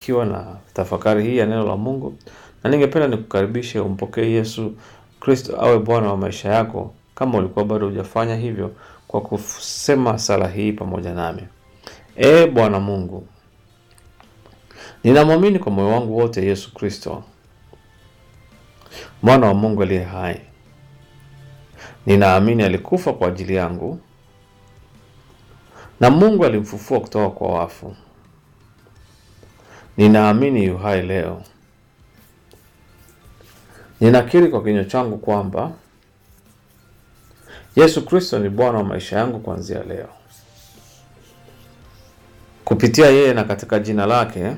umebarikiwa na tafakari hii ya neno la Mungu, na ningependa nikukaribishe umpokee Yesu Kristo awe Bwana wa maisha yako, kama ulikuwa bado hujafanya hivyo, kwa kusema sala hii pamoja nami. Ee Bwana Mungu, ninamwamini kwa moyo wangu wote Yesu Kristo, mwana wa Mungu aliye hai. Ninaamini alikufa kwa ajili yangu na Mungu alimfufua kutoka kwa wafu. Ninaamini yu hai leo. Ninakiri kwa kinywa changu kwamba Yesu Kristo ni Bwana wa maisha yangu kuanzia leo. Kupitia yeye na katika jina lake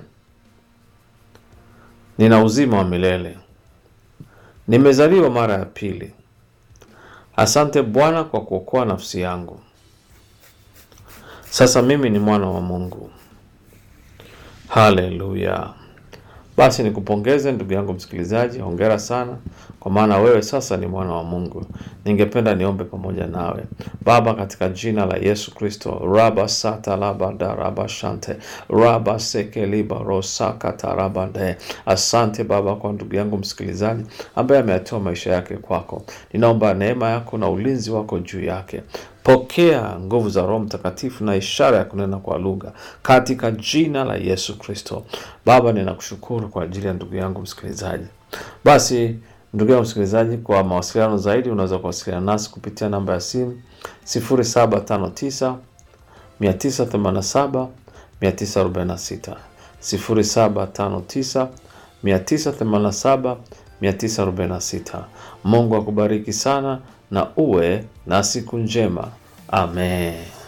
nina uzima wa milele. Nimezaliwa mara ya pili. Asante Bwana kwa kuokoa nafsi yangu. Sasa mimi ni mwana wa Mungu. Haleluya! Basi nikupongeze ndugu yangu msikilizaji, hongera sana, kwa maana wewe sasa ni mwana wa Mungu. Ningependa niombe pamoja nawe. Baba, katika jina la Yesu Kristo, raba sata labada raba shante raba seke liba rosaka tarabande. Asante Baba kwa ndugu yangu msikilizaji ambaye ameyatoa maisha yake kwako. Ninaomba neema yako na ulinzi wako juu yake. Pokea nguvu za Roho Mtakatifu na ishara ya kunena kwa lugha katika jina la Yesu Kristo. Baba, ninakushukuru kwa ajili ya ndugu yangu msikilizaji. Basi ndugu yangu msikilizaji, kwa mawasiliano zaidi unaweza kuwasiliana nasi kupitia namba ya simu 0759 987 946 0759 987 946. Mungu akubariki sana na uwe na siku njema. Amen.